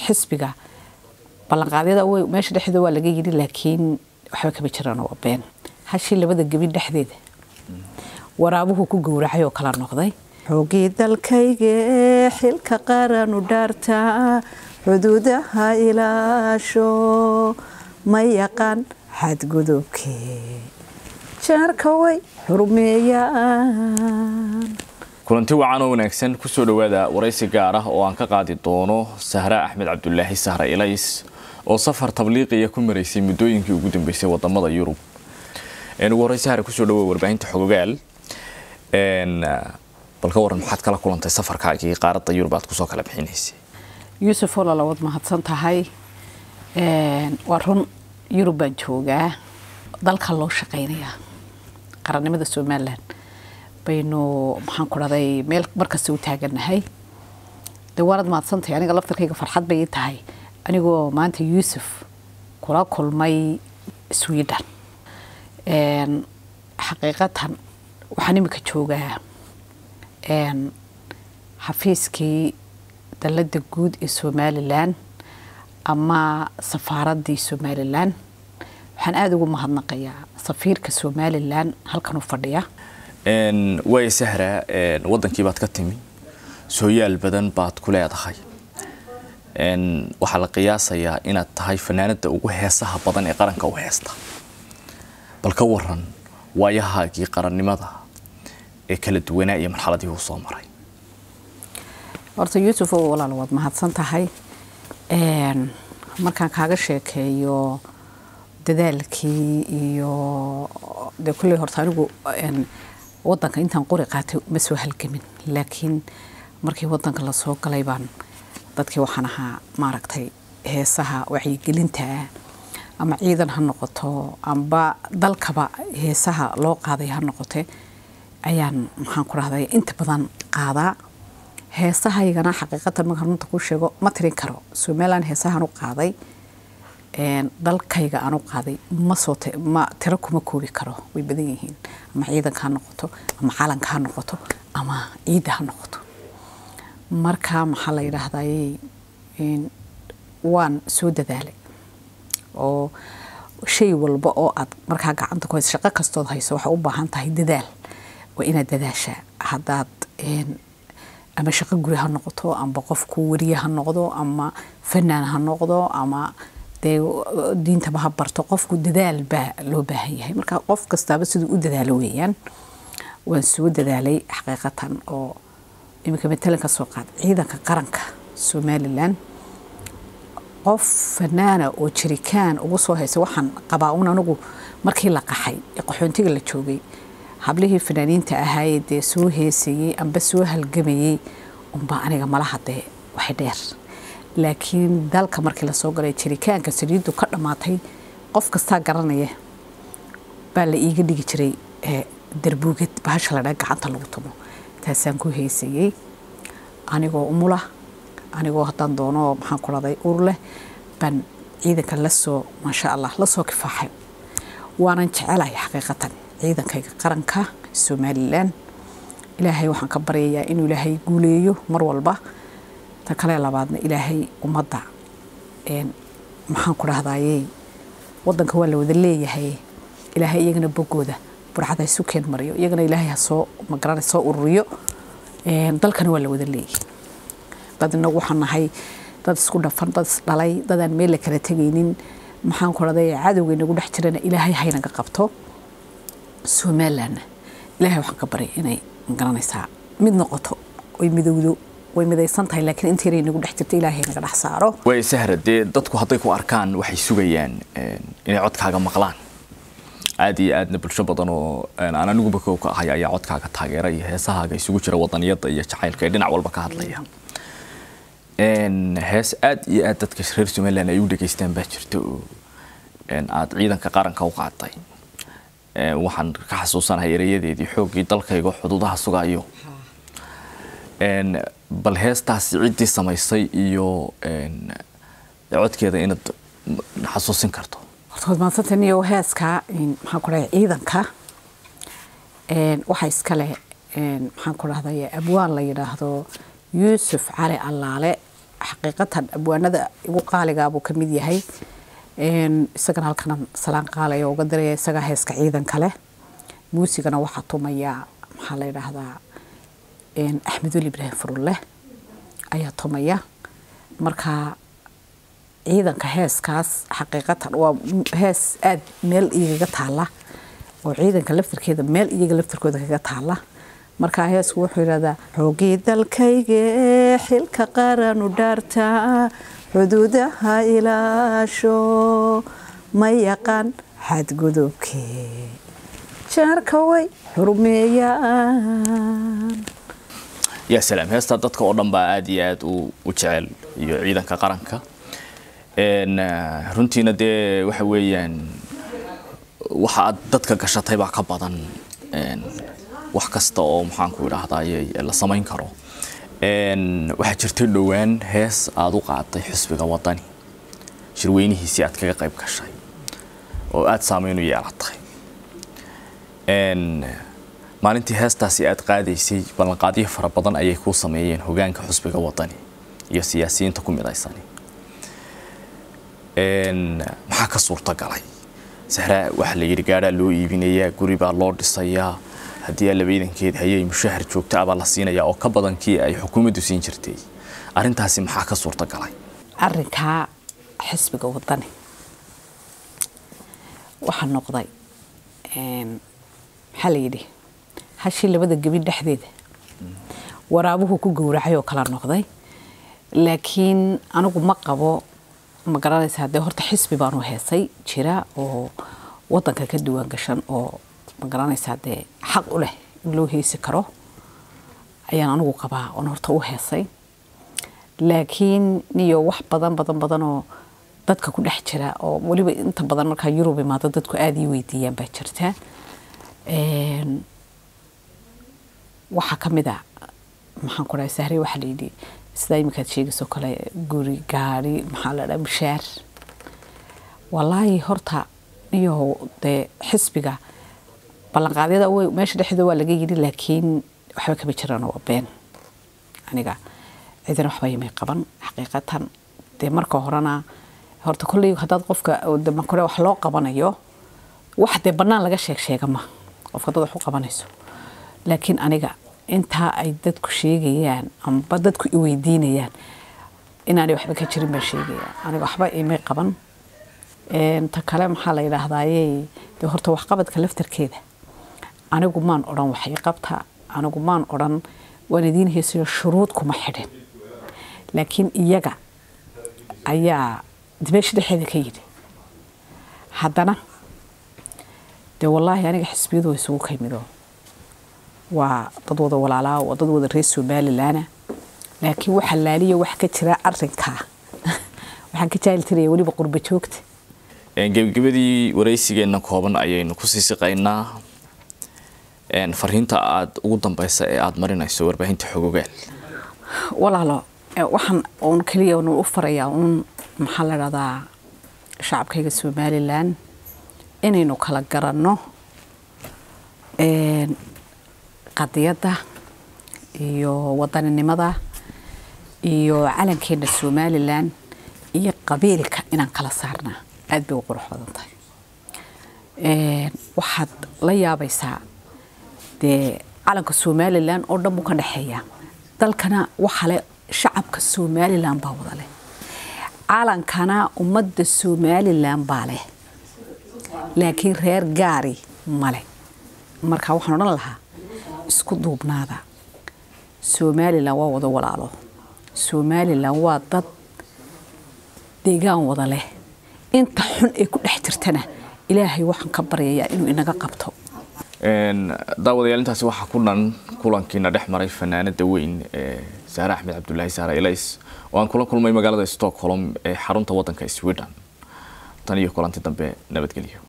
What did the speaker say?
xisbiga ballanqaadyada way meesha dhexdeeda waa laga yidhi laakiin waxba kama jiraan waa been hashii labada gebin dhexdeeda waraabuhu ku gowracay oo kala noqday xoogii dalkayga xilka qaranu dhaartaa xuduudaha ilaasho ma yaqaan xadgudubkee jaarka way xurmeeyaan kulanti wacan oo wanaagsan kusoo dhowaada waraysi gaar ah oo aan ka qaadi doono sahra axmed cabdulaahi sahra ilays oo safar tabliiqiya ku maraysay muddooyinkii ugu dambeysay wadamada yurub ugu horey sahra kusoo dhawoa warbaahinta xogogaal bal ka waran maxaad kala kulantay safarkaagii qaaradda yurub aad kusoo kala bixinaysay yuusuf oo lalawad mahadsan tahay waa run yurub baan joogaa dalka loo shaqaynayaa qarannimada somalilan baynu maxaan ku dhahday meel markasta u taagannahay de waanad mahadsantahay aniga laftarkayga farxad bay ii tahay anigoo maanta yuusuf kula kulmay sweden xaqiiqatan waxaan imika joogaa xafiiskii dalladda guud ee somalilan ama safaaraddii somalilan waxaan aada ugu mahadnaqayaa safiirka somalilan halkan u fadhiya waaya sahra wadankii baad ka timi sooyaal badan baad ku leedahay waxaa la qiyaasayaa inaad tahay fanaanada ugu heesaha badan ee qaranka u heesta bal ka waran waayahaagii qarannimada ee kala duwanaa iyo marxaladii uu soo maray horta yuusuf oo walaal waad mahadsan tahay markaan kaaga sheekeeyo dadaalkii iyo dee kulley horta anigu wadanka intaan qori qaatay ma soo halgamin laakiin markii wadanka lasoo galay baan dadkii waxaan ahaa maaragtay heesaha wacyigelinta ama ciidan ha noqoto amba dalkaba heesaha loo qaaday ha noqote ayaan maxaan ku dhahday inta badan qaadaa heesahaygana xaqiiqatan markaan runta ku sheego ma tirin karo somalilan heesahaan u qaaday dalkayga aan u qaaday masoo ma tiro kuma koobi karo way badan yihiin ama ciidanka ha noqoto ama calanka ha noqoto ama ciidda ha noqoto marka maxaa la yidhaahday waan soo dadaalay oo shay walba oo aad markaa gacanta ku hayso shaqo kastood hayso waxay u baahan tahay dadaal waa inaad dadaashaa haddaad ama shaqo guri ha noqoto amba qofku wariye ha noqdo ama fanaan ha noqdo ama dee diintaba ha barto qofku dadaal baa loo baahan yahay marka qof kastaaba siduu u dadaalo weeyaan waan soo dadaalay xaqiiqatan oo iminka matalan ka soo qaad ciidanka qaranka somalilan qof fanaana oo jirikaan ugu soo haysa waxaan qabaa un anigu markii la qaxay ee qaxoontiga la joogay hablihii fanaaniinta ahaayee dee soo heesayey amba soo halgamayey unbaa aniga mala hadee waxay dheer laakiin dalka markii lasoo galay jirikaanka saliiddu ka dhammaatay qof kastaa garanaya baa la iiga dhigi jiray darbuugad bahasha ladhaa gacanta lagu tumo taasaan ku heysayey anigoo umula anigoo haddaan doono maxaan ku dhaday ur leh baan ciidanka lasoo maasha allah lasoo kifaaxay waanan jecelahay xaqiiqatan ciidankayga qaranka somalilan ilaahay waxaan ka baryayaa inuu ilaahay guuleeyo mar walba ta kale labaadna ilaahay ummadda maxaan ku dhahdayey wadanka waa la wada leeyahay ilaahay iyagana bogooda burcada isu keen mariyo iyagana ilaahay ha soo magaranay soo ururiyo dalkana waa la wada leeyahay dad inagu waxaan nahay dad isku dhafan dad isdhalay dadaan meel la kala tegaynin maxaan ku dhahday cadowga inagu dhex jirana ilaahay haynaga qabto somalilanna ilaahay waxaan ka baryay inay magaranaysaa mid noqoto oy midowdo way midaysan tahay laakiin inta yaray nagu dhex jirta ilaahay naga dhex saaro waaya sahra dee dadku hadday ku arkaan waxay sugayaan inay codkaaga maqlaan aad iyo aadna bulsho badan oo aan aniguba kow ka ahay ayaa codkaaga taageera iyo heesahaaga isugu jira wadaniyada iyo jacaylka ee dhinac walba ka hadlaya hees aad iyo aad dadka reer somaliland ay u dhegaystaan baa jirta oo aad ciidanka qaranka u qaaday waxaan ka xasuusanahay ereyadeedii xooggii dalkayga xuduudaha sugayo bal heestaasi ciddii samaysay iyo codkeeda inaad xasuusin karto horta waad mahadsantahay niyo heeska maxaan ku dhahay ciidanka waxa iskale maxaan ku dhahday abwaan la yidhaahdo yuusuf cali allaale xaqiiqatan abwaanada igu qaaligaabuu ka mid yahay isagana halkanan salaan qaalaya uga diraya isagaa heeska ciidan kale muusigana waxaa tumaya maxaa la yidhaahdaa axmed weli ibraahim furulle ayaa tumaya marka ciidanka heeskaas xaqiiqatan waa hees aada meel igaga taala oo ciidanka laftarkeeda meel iyaga laftarkooda kaga taala markaa heesku wuxuu yidhahdaa xoogii dalkayge xilka qaranu dhaarta xuduudaha ilaasho ma yaqaan xadgudubkee jaarka way xurmeeyaan yaa salaam heestaa dadka oo dhan baa aada iyo aada u jecel iyo ciidanka qaranka runtiina dee waxa weeyaan waxa aad dadka gashatay baa ka badan wax kasta oo maxaanku idhaahdaye la samayn karo waxaa jirtay dhowaan hees aada u qaaday xisbiga wadani shirweynihiisii aad kaga qayb gashay oo aada saameyn u yeelatay maalintii heestaasi aada qaadaysay ballanqaadyo fara badan ayay kuu sameeyeen hogaanka xusbiga wadani iyo siyaasiyiinta ku midaysan maxaa ka suurta galay sahraa waxaa la yidhi gaadhaa loo iibinayaa guri baa loo dhisayaa haddii aa labaidankeed hayay mushahar joogta abaa la siinayaa oo ka badan kii ay xukuumaddu siin jirtay arrintaasi maxaa ka suurta galay arrinkaa xisbiga wadani waxaa noqday maxaa la yidhi hashii labada gebin dhexdeeda waraabuhu ku gowracay oo kala noqday laakiin anigu ma qabo ma garanaysaa dee horta xisbi baanu heesay jira oo wadanka ka duwan gashan oo ma garanaysaa dee xaq u leh in loo heesi karo ayaan anigu qabaa oon horta u heesay laakiin niyo wax badan badan badan oo dadka ku dhex jira oo weliba inta badan markaa yurub imaado dadku aada ii weydiiyaan baa jirta waxaa ka mid a maxaan ku dhahay sahre waxaa la yidhi sidaa iminkaad sheegaysoo kale guri gaari maxaa la dhaha mushaar wallaahi horta iyo dee xisbiga ballanqaadyada way meesha dhexdeeda waa laga yidhi laakiin waxba kama jiraan waa been aniga cidina waxba yimay qaban xaqiiqatan dee marka horena horta kolley haddaad qofka markore wax loo qabanayo wax dee bannaan laga sheeg sheega ma qofka dad wax u qabanayso laakiin aniga intaa ay dadku sheegayaan amba dadku i weydiinayaan inaanay waxba ka jirin baan sheegaya aniga waxba imay qaban ta kale maxaa la yidhaahdaaye dee horta waxqabadka laftarkeeda anigu maan odhan waxay qabta anigu maan odhan waan idiin heesayo shuruud kuma xidhin laakiin iyaga ayaa meesha dhexeeda ka yidhi haddana dee wallaahi aniga xisbiyadu way isugu kaymido waa dad wada walaalaa waa dad wada reer somalilaana laakiin waxa laaliya wax ka jira arinkaa waxaan ka jaahiltiraya weliba qurba joogta gebagabadii waraysigeenna kooban ayaynu ku sii siqaynaa fariinta aada ugu dambeysa ee aada marinayso warbaahinta xogogaal walaalo waxaan uun keliya nu u farayaa uun maxaa la dhahdaa shacabkayga somalilan inaynu kala garanno qadiyadda iyo wadaninimada iyo calankeena somalilan iyo qabiilka inaan kala saarnaa aada bay u qurux badan tahay waxaad la yaabaysaa dee calanka somalilan oo dhan buu ka dhexeeya dalkana waxale shacabka somalilan baa wada leh calankana ummadda somalilan baa leh laakiin reer gaari male marka waxaan odhan lahaa isku duubnaada somalilan waa wada walaalo somalilan waa dad deegaan wada leh inta xun ee ku dhex jirtana ilaahay waxaan ka baryayaa inuu inaga qabto daawadayaal intaasi waxaa ku dhan kulankiina dhex maray fanaanada weyn ee saare axmed cabdulaahi saare elays oo aan kula kulmay magaalada stockholm ee xarunta wadanka sweden tan iyo kulanti dambe nabadgelyo